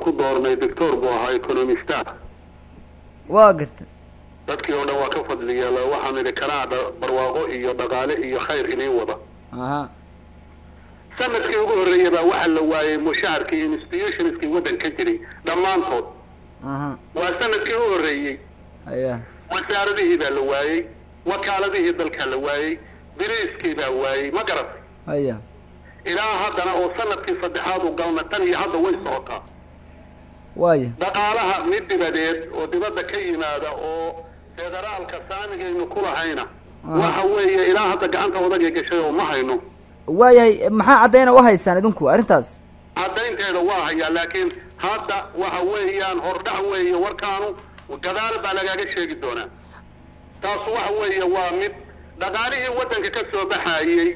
ku doornay doctor buu ahaa economista waa garta dadkii oo dhan waa ka fadliya waxaan idhi kanaa barwaaqo iyo dhaqaale iyo khayr idiin wada aha sanadkii ugu horreeyay baa waxaa la waayey mushaharkii institutionskii waddan ka jiray dhammaantood aha waa sanadkii u horreeyey haya wasaaradihii baa la waayey wakaaladihii dalkaa la waayey biriiskii baa waayey ma garatay haya ilaa haddana oo sanadkii saddexaad u galna tan iyo hadda way socotaa waaya dhaqaalaha mid dibadeed oo dibadda ka yimaada oo federaalka saamigaynu ku lahayna waxa weeye ilaa hadda gacanta odagay gashay oo ma hayno waayahay maxaa caddayna u haysaan idinku arrintaas caddaynteeda waa hayaa laakiin hadda waxa weeyaan hordhac weeye warkaanu gadaal baa lagaaga sheegi doonaa taasu waxa weeye waa mid dhaqaalihii waddanka ka soo baxayey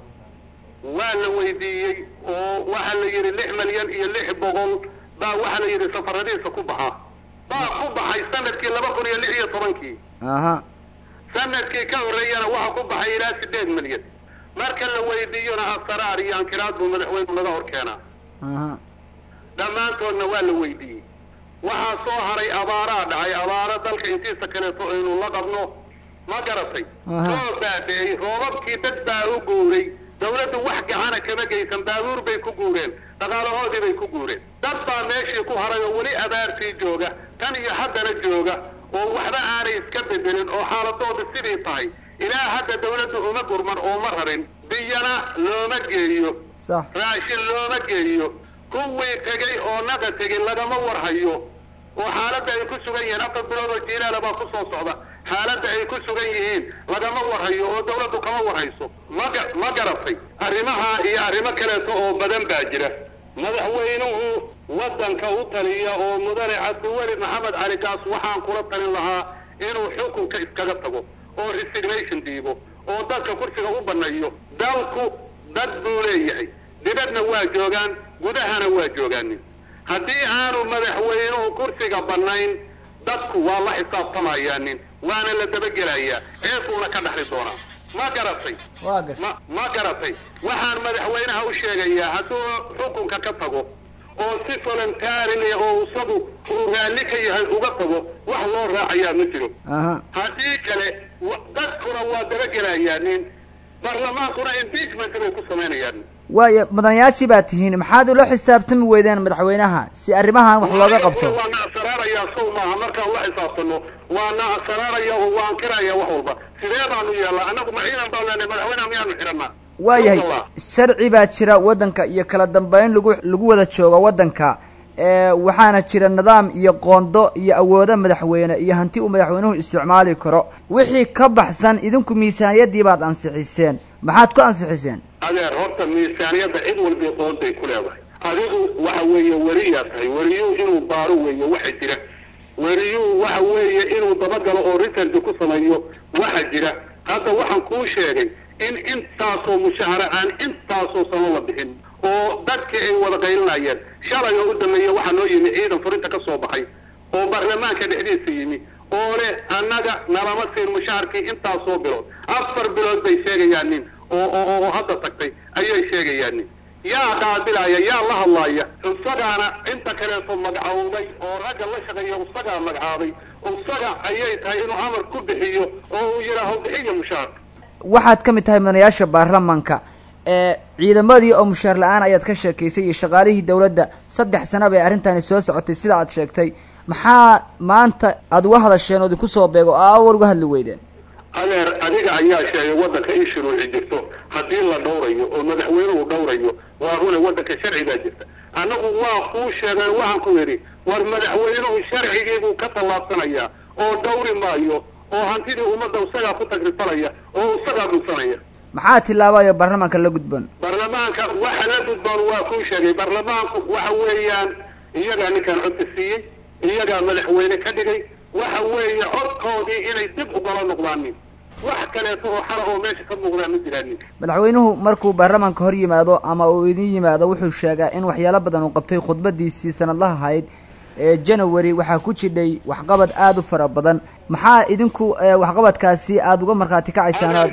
waa la weydiiyey oo waxaa la yidhi lix milyan iyo lix boqol baa waxaa la yidhi safaradiisa ku baxa baa ku baxay sanadkii laba kun iyo lix iyo tobankii aha sanadkii ka horreeyana waxa ku baxay ilaa sideed milyan marka la weydiiyona asaraar iyo ankiraad buu madaxweynu naga hor keenaa aha dhammaantoodna waa la weydiiyey waxaa soo haray abaaraa dhacay abaaro dalka intiisa kaleeto aynu la qabno ma garatay Aha. soo baabeeyey roobabkii dad baa u guuray dawladdu wax gacana kama geysan baabuur bay ku guureen dhaqaalahoodii bay ku guureen dad baa meeshii ku haray oo weli abaartii jooga tan iyo haddana jooga oo waxba aanay iska bedelin oo xaaladooda sidii tahay ilaa hadda dawladdu uma gurman oo ma rarin biyana looma geeyo sax raashin looma geeyo kuwii tegey oo naqa tegey lagama warhayo oo xaaladda ay ku sugan yihiin afar bilood oo jiilaala baa ku soo socda xaaladda ay ku sugan yihiin lagama warhayo oo dawladdu kama warhayso ma ga- ma garatay arrimaha iyo arrimo kaleeto oo badan baa jira madaxweynuhu waddanka u taliya oo mudane cabdiweli maxamed cali kaas waxaan kula talin lahaa inuu xukunka iskaga tago oo resignation dhiibo oo dadka kursiga u banneeyo dalku dad buu leeyahay dibadna waa joogaan gudahana waa joogaanin haddii aanu madaxweynuhu kursiga bannayn dadku waa la xisaabtamayaanin waana la dabagelayaa ceebuuna ka dhaxli doonaa ma garatay waa garta ma ma garatay waxaan madaxweynaha u sheegayaa hadduu xukunka ka tago oo si voluntaarily oo isagu uu raalli ka yahay uga tago wax loo raacayaa ma jiro aha haddii kale wa- dadkuna waa dabagelayaanin barlamaankuna impeachment bay ku samaynayaan waaya mudanayaashii baa tihiin maxaad ula xisaabtami weydeen madaxweynaha si arrimahan wax looga qabto waa na asaraarayaa sow maaha markaan la xisaabtano waa na asaraaraya oo waan kiraya wax walba sidee baanu yeelnaa annagu ma ciidan baan leenahay madaxweynaha miyaanu xidhanaa waayahay Allah. sharci baa jira waddanka iyo kala dambeyn lagu lagu wada joogo waddanka ee waxaana jira nidaam iyo qoondo iyo awoodo madaxweyne iyo hanti uu madaxweynuhu isticmaali karo wixii ka baxsan idinku miisaaniyaddii baad ansixiseen maxaad ku ansixiseen adeer horta miisaaniyadda cid walba qoonday ku leedahay adigu waxa weeye weriyaa tahay weriyuhu inuu baaro weeye waxa jira weriyuhu waxa weeye inuu dabagalo oo research ku sameeyo waxa jira hadda waxaan kuu sheegay in intaasoo mushahara aan intaasoo sano la bixin oo dadkii ay wada qaylinayeen shalay oo u dambeeya waxaa noo yimi ciidan furinta ka soo baxay oo baarlamaanka dhexdiisa yimi oo leh annaga nalama siin mushaharkii intaasoo bilood afar bilood bay sheegayaan nin oo oo oo hadda tagtay ayay sheegayaan nin yaa qaabilaya yaa la hadlaaya isagaana inta kaleeto magacaawday oo ragga la shaqeeya isagaa magacaabay isaga ayay tahay inuu amar ku bixiyo oo uu yidhaaho bixiya mushaharka waxaad ka mid tahay mudanayaasha baarlamanka ee ciidamadii oo mushaar la-aan ayaad ka sheekaysay iyo shaqaalihii dawladda saddex sano bay arrintani soo socotay sida aad sheegtay maxaa maanta aada uga hadasheen oo idinku soo beego oo awal uga hadli weydeen adeer adiga ayaa sheegay waddanka in shuruuci jirto haddii la dhowrayo oo madaxweynuhu dhowrayo waa rune waddanka sharci baa jirta annagu waa kuu sheegeen waxaan ku yidhi war madaxweynuhu sharcigiibuu ka tallaabsanaya oo dhowri maayo oo hantidii ummadda isagaa ku tagrifalaya oo isagaa dhunsanaya maxaa tilaabayo baarlamanka la gudboon baarlamaanka waxa la gudboon waa kuu sheegay baarlamaanku waxa weeyaan iyagaa ninkaan codka siiyey iyagaa madaxweyne ka dhigay waxa weeye codkoodii inay dib ugala noqdaanin wax kaleeto oo xala oo meesha ka muuqdaan ma jiraanin madaxweynuhu markuu baarlamanka hor yimaado ama uu idin yimaado wuxuu sheegaa in waxyaalo badan uu qabtay khudbadiisii sanadlaha ahayd ee january waxaa ku jidhay waxqabad aada u fara badan maxaa idinku waxqabadkaasi aada uga markhaati kacaysaan adeer aad adeer waxa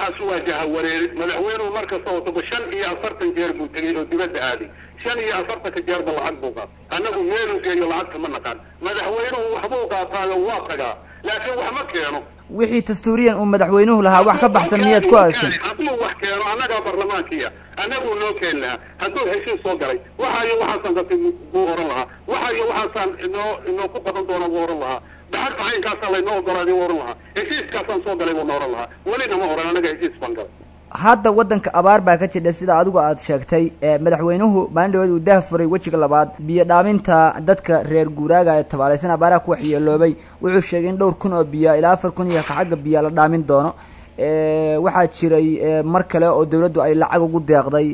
waxaas waa jahawareeri madaxweynuhu markasta oo toba shan iyo afartan jeer buu tegey oo dibadda aaday shan iyo afartanka jeerba lacag buu qaatay annagu meeluu geeyo lacagta ma naqaan madaxweynuhu waxbuu qaataayo waa tagaa laakiin wax ma keeno wixii dastuuriyan uu madaxweynuhu lahaa wax ka baxsan miyaad ku aragtay hadduu wax keeno annagaa barlamaankiya annaguu noo keeni lahaa hadduu heshiis soo galay waxa iyo waxaasaan qabtay buu oran lahaa waxa iyo waxaasaan inoo inoo ku qaban doona buu oran lahaa daxagta caynkaasaa laynoo ogolaaday buu oran lahaa heshiiskaasaan soo galay buu na oran lahaa welina ma oran annaga heshiis baan galay hadda waddanka abaar baa ka jidha sida adigu aad sheegtay madaxweynuhu maalin dhaweed uu dah furay wejiga labaad biyo dhaaminta dadka reer guuraaga ee tabaalaysan abaaraha ku waxyeeloobay wuxuu sheegay in dhowr kun oo biya ilaa afar kun iyo xagga biya la dhaamin doono waxaa jiray mar kale oo dawladdu ay lacag ugu deeqday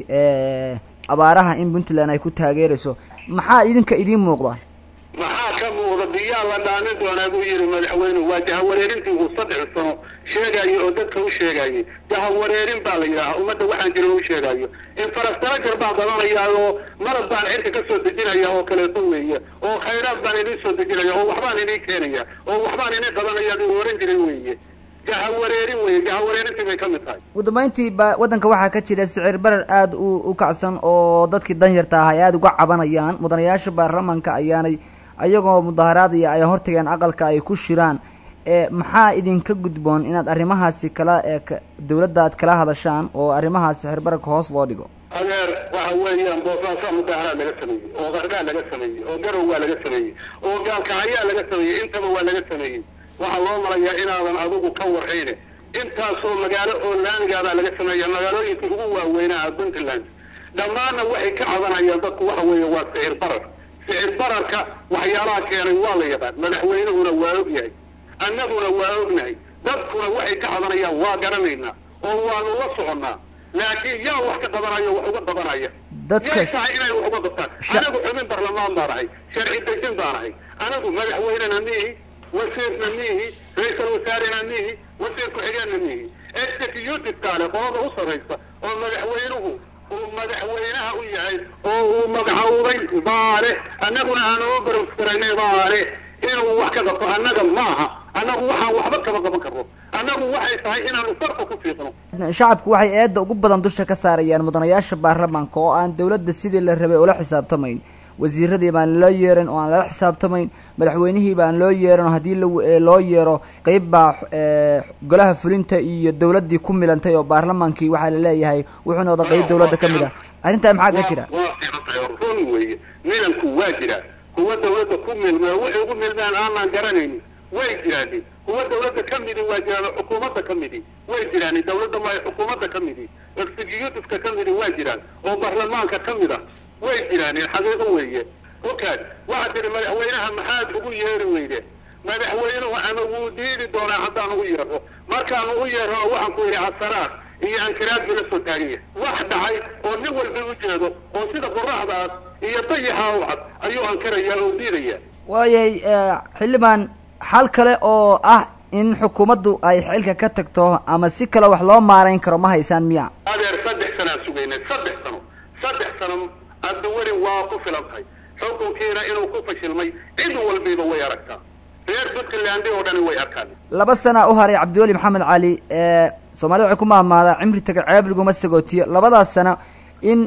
abaaraha in puntland ay ku taageerayso maxaa idinka idiin muuqda maxaa ka muuqda biyaa la dhaamin doonaa buu yihi madaxweynuhu waa jahawareerintii uu saddex sano sheegayo oo dadka u sheegayay jahawareerin baa la yidhaaha ummadda waxaan jirin u sheegayo infrastructure baan badanayaa oo malab baan cirka ka soo dejinaya oo kaleeto weeye oo khayraad baan idin soo dejinaya oo waxbaan idin keenaya oo waxbaan idin qabanaya u oran jiray weeye jahawareerin weye jahawareerintii bay ka mid tahay ugu dambeyntii ba waddanka waxaa ka jira sicir barar aada u u kacsan oo dadkii danyarta ah ay aada uga cabanayaan mudanayaasha baarlamanka ayaanay ayagoo mudaharaadaya ay hortageen aqalka ay ku shiraan maxaa idinka gudboon inaad arrimahaasi kala dawladda aad kala hadashaan oo arrimahaas sicir bararka hoos loo dhigo adeer waxa weeyaan boosaasaa mudaharaad laga sameeyey oo qargaa laga sameeyey oo garow waa laga sameeyey oo gaalkacayaa laga sameeyey intaba waa laga sameeyey waxaa loo malayaa inaadan adigu ka warhayne intaasoo magaalo oo laamigaabaa laga sameeya magaalooyinka ugu waaweynaa puntland dhammaanna waxay ka cabanayaan dadku waxa weeye waa sicir barar sicir bararka waxyaalaha keenay waa la yaqaan madaxweynuhuna waa og yahay annaguna waa ognahay dadkuna waxay ka cabanayaan waa garanaynaa oo waanu la soconnaa laakiin yaa wax ka qabanaya wax uga qabanaya yay tahay inay wax uga qabtaan anagu xubin barlamaan baan ahay sharci dejin baan ahay anagu madaxweynena miihi wasiirna miihi ra-iisal wasaarena miihi wasiir ku-xigeenna miihi executive-kaale qolada u sarraysa oo madaxweynuhu uu madaxweynaha u yahay oo uu magacowday baale annaguna aan oo barfaraynay baale inuu wax ka qabto annaga maaha annagu waxaan waxba kama qaban karno annagu waxay tahay inaanu farka ku fiiqno shacabku waxay eedda ugu badan dusha ka saarayaan mudanayaasha baarlamaanka oo aan dawladda sidii la rabay ula xisaabtamayn wasiiradii baan loo yeeran oo aan lala xisaabtamayn madaxweynihii baan loo yeeran oo haddii loo yeero qeyb baa golaha fulinta iyo dawladdii ku milantay oo baarlamaankii waxaa laleeyahay wuxuu noqda qeyb dawladda ka mid ah arrintaa maxaa ka jira waa fiicantahay run weeye milanku waa jiraa kuwa dawladda ku milmee waxay ugu milmeen aanaan garanaynin way jiraani kuwa dawladda ka midi waa jiraan xukuumadda ka midi way jiraani dawladda ma xukuumadda ka midi executiveka ka midi waa jiraan oo baarlamaanka ka mid ah way jiraani xaqiiqo weeye okaad waxaa tihi madaxweynaha maxaad ugu yeeri weyde madaxweynuhu ama wuu diidi doonaa haddaan ugu yeerno markaan ugu yeerno waxaan ku yidhi casaraad iyo ankiraad buu la soo taaganya wax dhacay oo nin walba u jeedo oo sida qoraxdaas iyo dayaxa u cad ayuu ankarayaa oo diidaya waayay xildhibaan xal kale oo ah in xukuumaddu ay xilka ka tagto ama si kale wax loo maarayn karo ma haysaan miya adeer saddex sanaan sugaynay saddex sano saddex sano hadda weli waa ku filan tahay xukunkiina inuu ku fashilmay cid walbiba way aragtaa reer puntland oo dhani way arkaan laba sana u haray cabdiweli maxamed cali soomaalida waxay ku maamaadaa cimri taga ceeb laguma sagootiyo labadaas sano in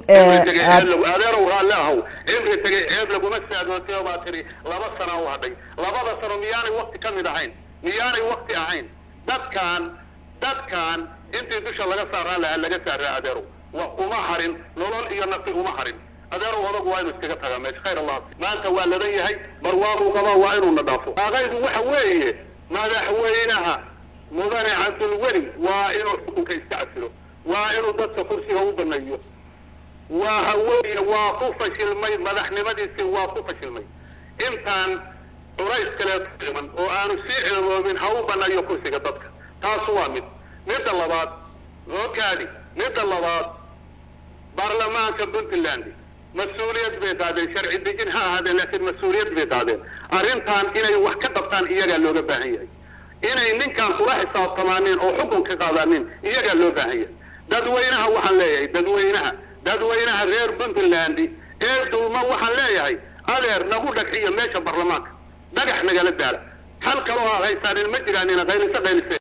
adeerow raalle ahow cimri tagay ceeb laguma saagootiyo baa tiri laba sana u hadhay labada sano miyaanay wakti ka mid ahayn miyaanay wakti ahayn dadkaan dadkaan intii dusha laga saaraan lahaa laga saaraa adeerow wa uma harin nolol iyo nafti uma harin adeerow odagu waa inu iskaga tagaa meesha khayr allah maanta waa ladan yahay barwaaquu qabaa waa inuuna dhaafo aqaydu waxa weeye madaxweynaha mudane cabdulweli waa inuu xukunka iska casilo waa inuu dadka kursiga u baneeyo waxa weeye waa ku fashilmay madaxnimadiisii waa ku fashilmay intaan culays kaleeto iman oo aanu sii ceeboobin ha u baneeyo kursiga dadka taas waa mid midda labaad ogaadi midda labaad baarlamaanka puntland mas-uuliyad bay qaadeen sharci dejin ha ahaadeen laakiin mas-uuliyad bay qaadeen arrintan inay wax ka qabtaan iyagaa looga baahan yahay inay ninkaan kula xisaabtamaanin oo xukun ka qaadanin iyagaa loo baahan yahay dadweynaha waxaan leeyahay dadweynaha dadweynaha reer puntland ee dulma waxaan leeyahay adeer nagu dhagxiyo meesha baarlamaanka dhagax nagala daala hal kaloo aad haysaanin ma jiraan ina qaylise qaylise